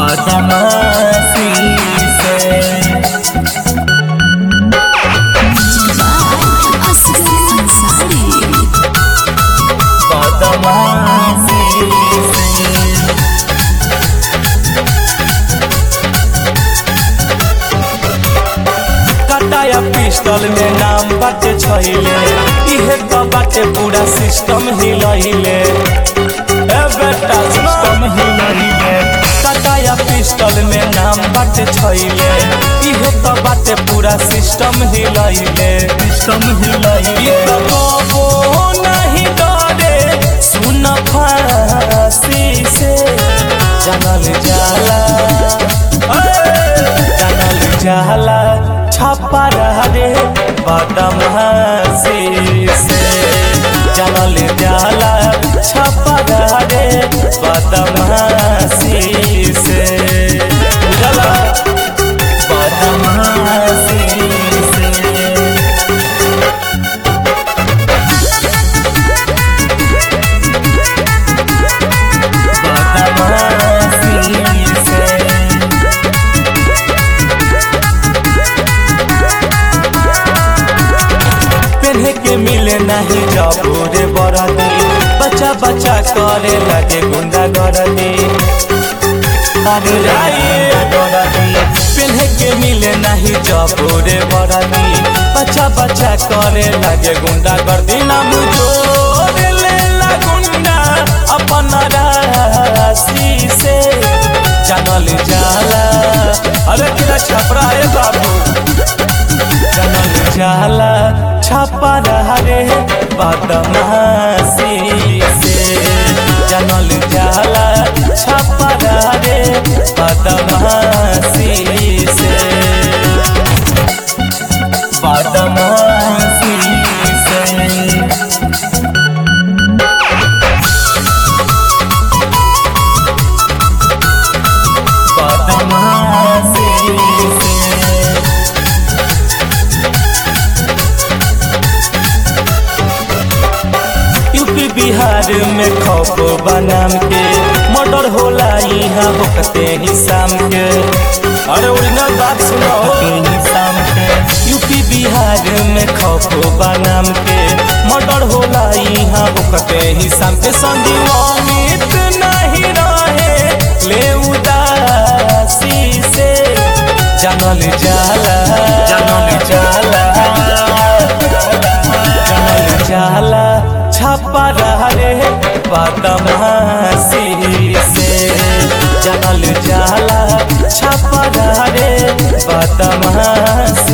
बदमाशी से Asghar Ansari. बदमाशी से कटाया पिस्टल में नाम बाटे छैले इहे तो बाटे पूरा सिस्टम हिलैले ए बेटा सिस्टम हिलैले कटाया पिस्टल में नाम बाटे छैले इहे तो बाटे पूरा सिस्टम हिलैले सिस्टम हिलैले तो कबो नहीं डरे सुन फांसी से जानल जाला जानल जाला छापा रे बदमाशी से जानल जाला छापा रे बदमाशी से बुझला बदमाशी से बदमाशी से पेन्हे के मिले नहीं जबूरे बरदी बच्चा बच्चा करे लगे गुंडा गरदी अरे राये गरदी पेन्हे के मिले नहीं जबूरे बरदी बच्चा बच्चा करे लगे गुंडा गर्दी नाम जोर ले ला गुंडा अपन राशि से जानल जाला अरे किला छपरा है बाबू जनल जाला छापा रे बदमाशी से जनल जाला छापा रे बदमाशी से बदमाशी से बदमाशी से यूपी बिहार में खौफ बनाम के मर्डर होला यहाँ होकते ही शाम के अरे ओरिजिनल बात सुनो ही शाम के यूपी बिहार में खौफ बनाम के मर्डर होला यहाँ होकते ही शाम के संदीवानित नहीं रहे ले उदासी से जानल जाला जानल जाला जानल जाला छापा रे बदमाशी से जानल जाला छापा रे बदमाशी